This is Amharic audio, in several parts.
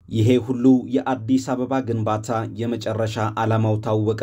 ይሄ ሁሉ የአዲስ አበባ ግንባታ የመጨረሻ ዓላማው ታወቀ።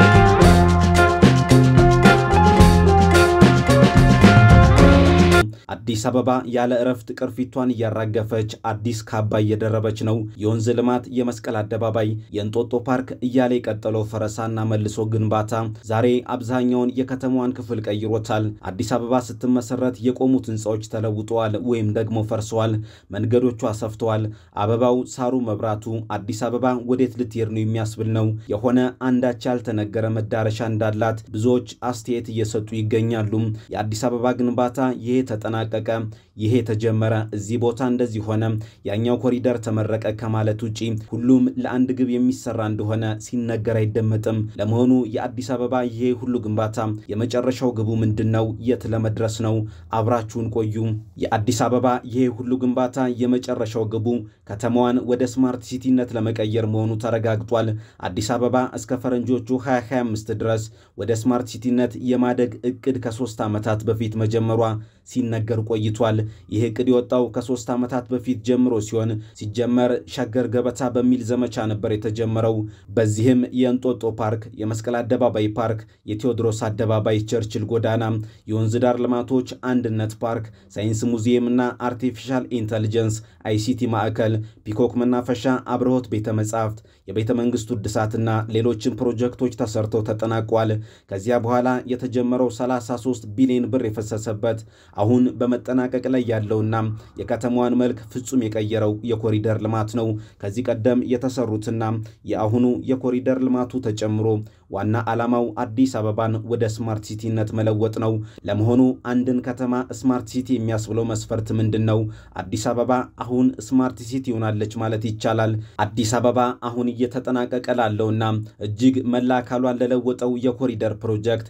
አዲስ አበባ ያለ እረፍት ቅርፊቷን እያራገፈች አዲስ ካባ እየደረበች ነው። የወንዝ ልማት፣ የመስቀል አደባባይ፣ የእንጦጦ ፓርክ እያለ የቀጠለው ፈረሳና መልሶ ግንባታ ዛሬ አብዛኛውን የከተማዋን ክፍል ቀይሮታል። አዲስ አበባ ስትመሰረት የቆሙት ሕንፃዎች ተለውጠዋል ወይም ደግሞ ፈርሰዋል። መንገዶቿ ሰፍተዋል። አበባው፣ ሳሩ፣ መብራቱ አዲስ አበባ ወዴት ልትሄድ ነው የሚያስብል ነው። የሆነ አንዳች ያልተነገረ መዳረሻ እንዳላት ብዙዎች አስተያየት እየሰጡ ይገኛሉ። የአዲስ አበባ ግንባታ ይሄ ተጠናቀቀ፣ ይሄ ተጀመረ፣ እዚህ ቦታ እንደዚህ ሆነ፣ ያኛው ኮሪደር ተመረቀ ከማለት ውጪ ሁሉም ለአንድ ግብ የሚሰራ እንደሆነ ሲነገር አይደመጥም። ለመሆኑ የአዲስ አበባ ይሄ ሁሉ ግንባታ የመጨረሻው ግቡ ምንድን ነው? የት ለመድረስ ነው? አብራችሁን ቆዩ። የአዲስ አበባ ይሄ ሁሉ ግንባታ የመጨረሻው ግቡ ከተማዋን ወደ ስማርት ሲቲነት ለመቀየር መሆኑ ተረጋግጧል። አዲስ አበባ እስከ ፈረንጆቹ 2025 ድረስ ወደ ስማርት ሲቲነት የማደግ እቅድ ከሶስት ዓመታት በፊት መጀመሯ ሲነገር ቆይቷል። ይህ እቅድ የወጣው ከሶስት ዓመታት በፊት ጀምሮ ሲሆን ሲጀመር ሸገር ገበታ በሚል ዘመቻ ነበር የተጀመረው። በዚህም የእንጦጦ ፓርክ፣ የመስቀል አደባባይ ፓርክ፣ የቴዎድሮስ አደባባይ፣ ቸርችል ጎዳና፣ የወንዝ ዳር ልማቶች፣ አንድነት ፓርክ፣ ሳይንስ ሙዚየም እና አርቲፊሻል ኢንተሊጀንስ አይሲቲ ማዕከል፣ ፒኮክ መናፈሻ፣ አብርሆት ቤተ መጻሕፍት፣ የቤተ መንግስቱ እድሳትና ሌሎችን ፕሮጀክቶች ተሰርተው ተጠናቋል። ከዚያ በኋላ የተጀመረው 33 ቢሊዮን ብር የፈሰሰበት አሁን በመጠናቀቅ ላይ ያለውና የከተማዋን መልክ ፍጹም የቀየረው የኮሪደር ልማት ነው። ከዚህ ቀደም የተሰሩትና የአሁኑ የኮሪደር ልማቱ ተጨምሮ ዋና ዓላማው አዲስ አበባን ወደ ስማርት ሲቲነት መለወጥ ነው። ለመሆኑ አንድን ከተማ ስማርት ሲቲ የሚያስብለው መስፈርት ምንድን ነው? አዲስ አበባ አሁን ስማርት ሲቲ ሆናለች ማለት ይቻላል? አዲስ አበባ አሁን እየተጠናቀቀ ላለውና እጅግ መላ አካሏን ለለወጠው የኮሪደር ፕሮጀክት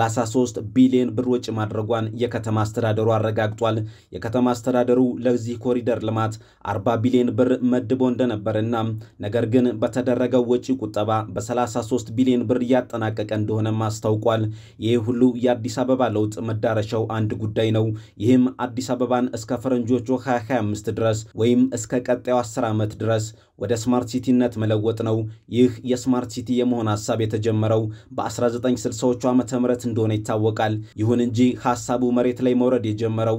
33 ቢሊዮን ብር ወጪ ማድረጓን የከተማ አስተዳደሩ አረጋግጧል። የከተማ አስተዳደሩ ለዚህ ኮሪደር ልማት 40 ቢሊዮን ብር መድቦ እንደነበርና ነገር ግን በተደረገው ወጪ ቁጠባ በ33 ቢሊዮን ብር እያጠናቀቀ እንደሆነም አስታውቋል። ይህ ሁሉ የአዲስ አበባ ለውጥ መዳረሻው አንድ ጉዳይ ነው። ይህም አዲስ አበባን እስከ ፈረንጆቹ 2025 ድረስ ወይም እስከ ቀጣዩ 10 ዓመት ድረስ ወደ ስማርት ሲቲነት መለወጥ ነው። ይህ የስማርት ሲቲ የመሆን ሀሳብ የተጀመረው በ1960ዎቹ ዓመተ ምህረት እንደሆነ ይታወቃል። ይሁን እንጂ ሀሳቡ መሬት ላይ መውረድ የጀመረው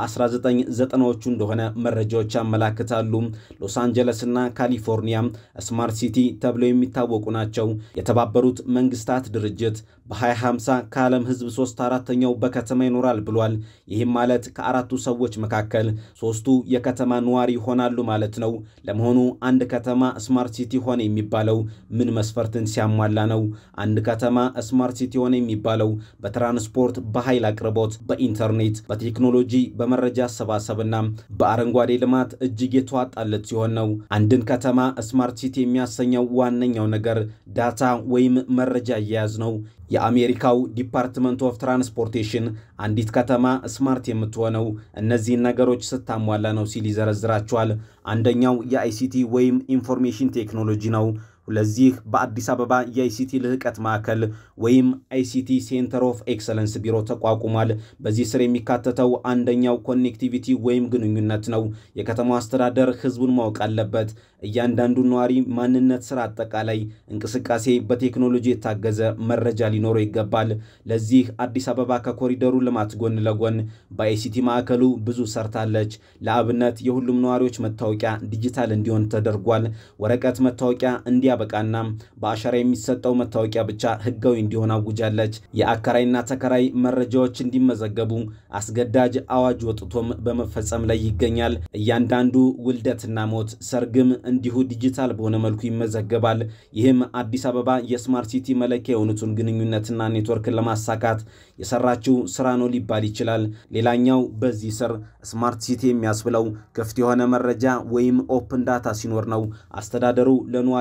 በ1990ዎቹ እንደሆነ መረጃዎች ያመላክታሉ። ሎስ አንጀለስና ካሊፎርኒያ ስማርት ሲቲ ተብለው የሚታወቁ ናቸው። የተባበሩት መንግስታት ድርጅት በ2050 ከዓለም ሕዝብ ሶስት አራተኛው በከተማ ይኖራል ብሏል። ይህም ማለት ከአራቱ ሰዎች መካከል ሶስቱ የከተማ ነዋሪ ይሆናሉ ማለት ነው። ለመሆኑ አንድ ከተማ ስማርት ሲቲ ሆነ የሚባለው ምን መስፈርትን ሲያሟላ ነው? አንድ ከተማ ስማርት ሲቲ ሆነ የሚባለው በትራንስፖርት፣ በኃይል አቅርቦት፣ በኢንተርኔት፣ በቴክኖሎጂ፣ በመረጃ አሰባሰብና በአረንጓዴ ልማት እጅግ የተዋጣለት ሲሆን ነው። አንድን ከተማ ስማርት ሲቲ የሚያሰኘው ዋነኛው ነገር ዳታ ወይም መረጃ አያያዝ ነው። የአሜሪካው ዲፓርትመንት ኦፍ ትራንስፖርቴሽን አንዲት ከተማ ስማርት የምትሆነው እነዚህን ነገሮች ስታሟላ ነው ሲል ይዘረዝራቸዋል። አንደኛው የአይሲቲ ወይም ኢንፎርሜሽን ቴክኖሎጂ ነው። ለዚህ በአዲስ አበባ የአይሲቲ ልህቀት ማዕከል ወይም አይሲቲ ሴንተር ኦፍ ኤክሰለንስ ቢሮ ተቋቁሟል። በዚህ ስር የሚካተተው አንደኛው ኮኔክቲቪቲ ወይም ግንኙነት ነው። የከተማው አስተዳደር ህዝቡን ማወቅ አለበት። እያንዳንዱ ነዋሪ ማንነት፣ ስራ፣ አጠቃላይ እንቅስቃሴ በቴክኖሎጂ የታገዘ መረጃ ሊኖረው ይገባል። ለዚህ አዲስ አበባ ከኮሪደሩ ልማት ጎን ለጎን በአይሲቲ ማዕከሉ ብዙ ሰርታለች። ለአብነት የሁሉም ነዋሪዎች መታወቂያ ዲጂታል እንዲሆን ተደርጓል። ወረቀት መታወቂያ እንዲያበቃና በአሻራ የሚሰጠው መታወቂያ ብቻ ህጋዊ እንዲሆን አውጃለች። የአከራይና ተከራይ መረጃዎች እንዲመዘገቡ አስገዳጅ አዋጅ ወጥቶም በመፈጸም ላይ ይገኛል። እያንዳንዱ ውልደትና ሞት፣ ሰርግም እንዲሁ ዲጂታል በሆነ መልኩ ይመዘገባል። ይህም አዲስ አበባ የስማርት ሲቲ መለኪያ የሆኑትን ግንኙነትና ኔትወርክን ለማሳካት የሰራችው ስራ ነው ሊባል ይችላል። ሌላኛው በዚህ ስር ስማርት ሲቲ የሚያስብለው ክፍት የሆነ መረጃ ወይም ኦፕን ዳታ ሲኖር ነው። አስተዳደሩ ለነዋሪው መረጃ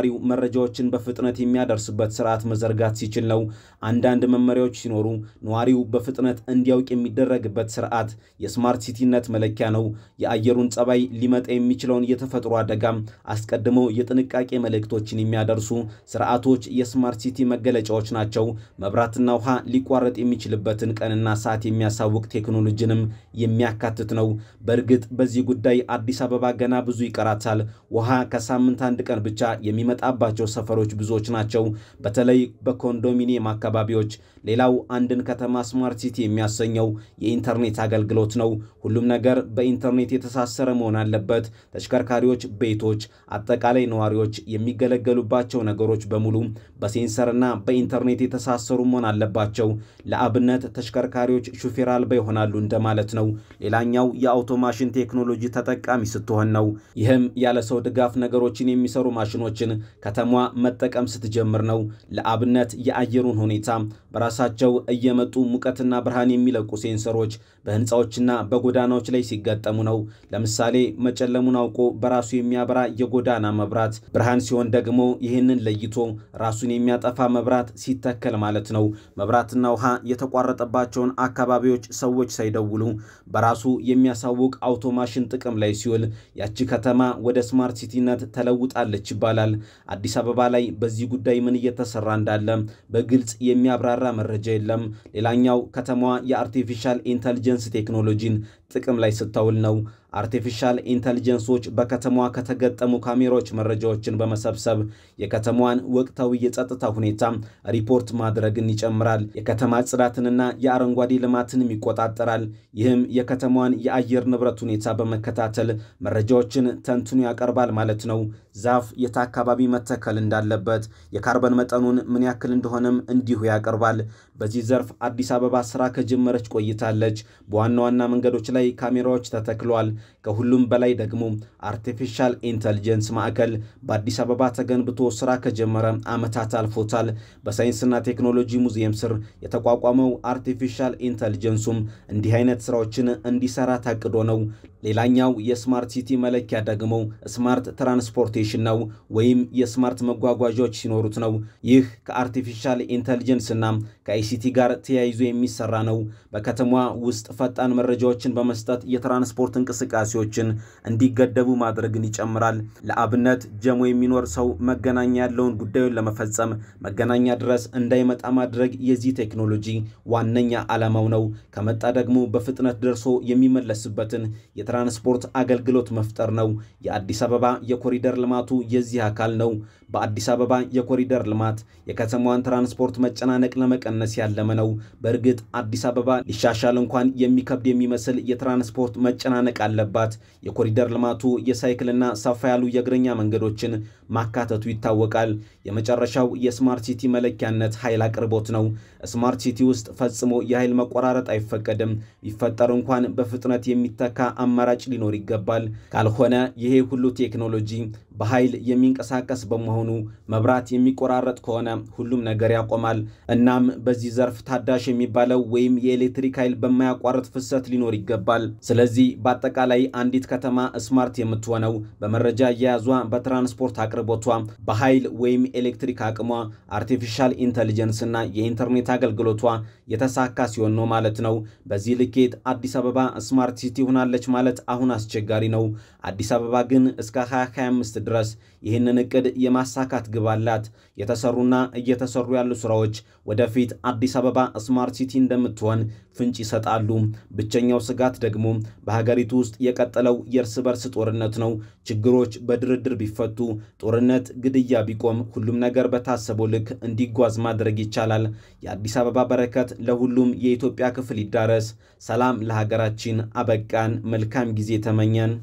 መረጃዎችን በፍጥነት የሚያደርስበት ስርዓት መዘርጋት ሲችል ነው። አንዳንድ መመሪያዎች ሲኖሩ ነዋሪው በፍጥነት እንዲያውቅ የሚደረግበት ስርዓት የስማርት ሲቲነት መለኪያ ነው። የአየሩን ጸባይ፣ ሊመጣ የሚችለውን የተፈጥሮ አደጋም አስቀድመው የጥንቃቄ መልእክቶችን የሚያደርሱ ስርዓቶች የስማርት ሲቲ መገለጫዎች ናቸው። መብራትና ውሃ ሊቋረጥ የሚችልበትን ቀንና ሰዓት የሚያሳውቅ ቴክኖሎጂንም የሚያካትት ነው። በእርግጥ በዚህ ጉዳይ አዲስ አበባ ገና ብዙ ይቀራታል። ውሃ ከሳምንት አንድ ቀን ብቻ የሚመጣባቸው ሰፈሮች ብዙዎች ናቸው፣ በተለይ በኮንዶሚኒየም አካባቢዎች። ሌላው አንድን ከተማ ስማርት ሲቲ የሚያሰኘው የኢንተርኔት አገልግሎት ነው። ሁሉም ነገር በኢንተርኔት የተሳሰረ መሆን አለበት። ተሽከርካሪዎች፣ ቤቶች፣ አጠቃላይ ነዋሪዎች የሚገለገሉባቸው ነገሮች በሙሉ በሴንሰርና በኢንተርኔት የተሳሰሩ መሆን አለባቸው። ለአብነት ተሽከርካሪዎች ሹፌር አልባ ይሆናሉ እንደማለት ነው። ሌላኛው የአውቶማሽን ቴክኖሎጂ ተጠቃሚ ስትሆን ነው። ይህም ያለ ሰው ድጋፍ ነገሮችን የሚሰሩ ማሽኖችን ከተማዋ መጠቀም ስትጀምር ነው። ለአብነት የአየሩን ሁኔታ በራሳቸው እየመጡ ሙቀትና ብርሃን የሚለቁ ሴንሰሮች በህንፃዎችና በጎዳናዎች ላይ ሲገጠሙ ነው። ለምሳሌ መጨለሙን አውቆ በራሱ የሚያበራ የጎዳና መብራት፣ ብርሃን ሲሆን ደግሞ ይህንን ለይቶ ራሱን የሚያጠፋ መብራት ሲተከል ማለት ነው። መብራትና ውሃ የተቋረጠባቸውን አካባቢዎች ሰዎች ሳይደውሉ በራሱ የሚያሳውቅ አውቶማሽን ጥቅም ላይ ሲውል ያቺ ከተማ ወደ ስማርት ሲቲነት ተለውጣለች ይባላል። አዲስ አበባ ላይ በዚህ ጉዳይ ምን እየተሰራ እንዳለ በግልጽ የሚያብራራ መረጃ የለም። ሌላኛው ከተማዋ የአርቲፊሻል ኢንተልጀንስ ቴክኖሎጂን ጥቅም ላይ ስታውል ነው። አርቲፊሻል ኢንተልጀንሶች በከተማዋ ከተገጠሙ ካሜራዎች መረጃዎችን በመሰብሰብ የከተማዋን ወቅታዊ የጸጥታ ሁኔታ ሪፖርት ማድረግን ይጨምራል። የከተማ ጽዳትንና የአረንጓዴ ልማትንም ይቆጣጠራል። ይህም የከተማዋን የአየር ንብረት ሁኔታ በመከታተል መረጃዎችን ተንትኖ ያቀርባል ማለት ነው። ዛፍ የት አካባቢ መተከል እንዳለበት፣ የካርበን መጠኑን ምን ያክል እንደሆነም እንዲሁ ያቀርባል። በዚህ ዘርፍ አዲስ አበባ ስራ ከጀመረች ቆይታለች። በዋና ዋና መንገዶች ላይ ካሜራዎች ተተክለዋል። ከሁሉም በላይ ደግሞ አርቲፊሻል ኢንተልጀንስ ማዕከል በአዲስ አበባ ተገንብቶ ስራ ከጀመረ ዓመታት አልፎታል። በሳይንስና ቴክኖሎጂ ሙዚየም ስር የተቋቋመው አርቲፊሻል ኢንተልጀንሱም እንዲህ አይነት ስራዎችን እንዲሰራ ታቅዶ ነው። ሌላኛው የስማርት ሲቲ መለኪያ ደግሞ ስማርት ትራንስፖርቴሽን ነው፣ ወይም የስማርት መጓጓዣዎች ሲኖሩት ነው። ይህ ከአርቲፊሻል ኢንተልጀንስና ከአይሲቲ ጋር ተያይዞ የሚሰራ ነው። በከተማዋ ውስጥ ፈጣን መረጃዎችን በመስጠት የትራንስፖርት እንቅስቃሴዎችን እንዲገደቡ ማድረግን ይጨምራል። ለአብነት ጀሞ የሚኖር ሰው መገናኛ ያለውን ጉዳዩን ለመፈጸም መገናኛ ድረስ እንዳይመጣ ማድረግ የዚህ ቴክኖሎጂ ዋነኛ ዓላማው ነው። ከመጣ ደግሞ በፍጥነት ደርሶ የሚመለስበትን የትራንስፖርት አገልግሎት መፍጠር ነው። የአዲስ አበባ የኮሪደር ልማቱ የዚህ አካል ነው። በአዲስ አበባ የኮሪደር ልማት የከተማዋን ትራንስፖርት መጨናነቅ ለመቀነስ ያለመ ነው። በእርግጥ አዲስ አበባ ሊሻሻል እንኳን የሚከብድ የሚመስል የትራንስፖርት መጨናነቅ አለባት። የኮሪደር ልማቱ የሳይክልና ሰፋ ያሉ የእግረኛ መንገዶችን ማካተቱ ይታወቃል። የመጨረሻው የስማርት ሲቲ መለኪያነት ኃይል አቅርቦት ነው። ስማርት ሲቲ ውስጥ ፈጽሞ የኃይል መቆራረጥ አይፈቀድም። ቢፈጠር እንኳን በፍጥነት የሚተካ አማራጭ ሊኖር ይገባል። ካልሆነ ይሄ ሁሉ ቴክኖሎጂ በኃይል የሚንቀሳቀስ በመሆኑ መብራት የሚቆራረጥ ከሆነ ሁሉም ነገር ያቆማል። እናም በዚህ ዘርፍ ታዳሽ የሚባለው ወይም የኤሌክትሪክ ኃይል በማያቋርጥ ፍሰት ሊኖር ይገባል። ስለዚህ በአጠቃላይ አንዲት ከተማ ስማርት የምትሆነው በመረጃ አያያዟ፣ በትራንስፖርት አቅርቦቷ፣ በኃይል ወይም ኤሌክትሪክ አቅሟ፣ አርቲፊሻል ኢንተሊጀንስ እና የኢንተርኔት አገልግሎቷ የተሳካ ሲሆን ነው ማለት ነው። በዚህ ልኬት አዲስ አበባ ስማርት ሲቲ ሆናለች ማለት አሁን አስቸጋሪ ነው። አዲስ አበባ ግን እስከ 2025 ድረስ ይህንን እቅድ የማሳካት ግብ አላት። የተሰሩና እየተሰሩ ያሉ ስራዎች ወደፊት አዲስ አበባ ስማርት ሲቲ እንደምትሆን ፍንጭ ይሰጣሉ። ብቸኛው ስጋት ደግሞ በሀገሪቱ ውስጥ የቀጠለው የእርስ በርስ ጦርነት ነው። ችግሮች በድርድር ቢፈቱ፣ ጦርነት፣ ግድያ ቢቆም፣ ሁሉም ነገር በታሰበው ልክ እንዲጓዝ ማድረግ ይቻላል። የአዲስ አበባ በረከት ለሁሉም የኢትዮጵያ ክፍል ይዳረስ። ሰላም ለሀገራችን። አበቃን። መልካም ጊዜ ተመኘን።